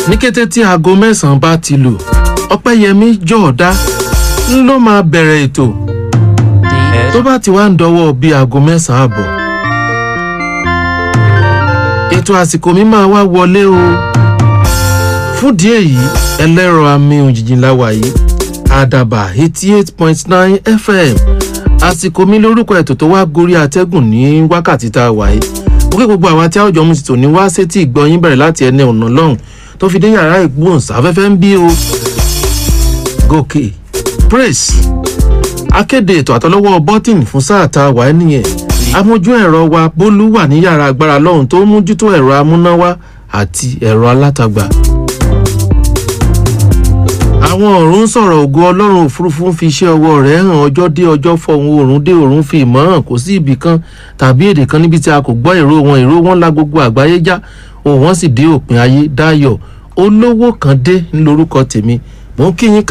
ní kété tí aago mẹ́sàn-án bá ti lù ọpẹ́yẹmí jọ̀ọ́dá ń ló máa bẹ̀rẹ̀ ètò tó bá ti wá ń dọwọ́ bíi aago mẹ́sàn-án àbọ̀ ètò àsìkò mi máa wá wọlé o fúndìí èyí ẹlẹ́rọ àmì òjijì láwa yìí àdàbà eighty eight point nine fm àsìkò mi lórúkọ ètò tó wá gorí atẹ́gùn ní wákàtí tá a wà yìí ó kí gbogbo àwọn tí àwùjọ mu ti tò ní wá sétí ìgbọ́yìn bẹ̀rẹ̀ láti ẹni ọ̀nà lọ́hùn tó fi dé yàrá ìgbóhùnsáfẹ́fẹ́ ń bí o gòkè praise akéde ètò àtọlọ́wọ́ bọ́tìn fún sáà tá a wà ẹ́ nìyẹn amójú ẹ̀rọ wa bólú wà ní yàrá agbára lọ́hùn tó mójútó ẹ̀rọ amúnáwá àti ẹ̀rọ alátagbà àwọn ọ̀run ń sọ̀rọ̀ ògo ọlọ́run òfurufú ń fi iṣẹ́ ọwọ́ rẹ̀ hàn ọjọ́ dé ọjọ́ fọ̀hún òrùn dé òrùn fi ìmọ̀ hàn kò sí ibì kan tàbí èdè kan níbi tí a kò gbọ́ èrò wọn èrò wọn la gbogbo àgbáyé já òun wọn sì dé òpin ayé dáyọ̀ olówó kan dé ńlórúkọ tèmi mò ń kí yín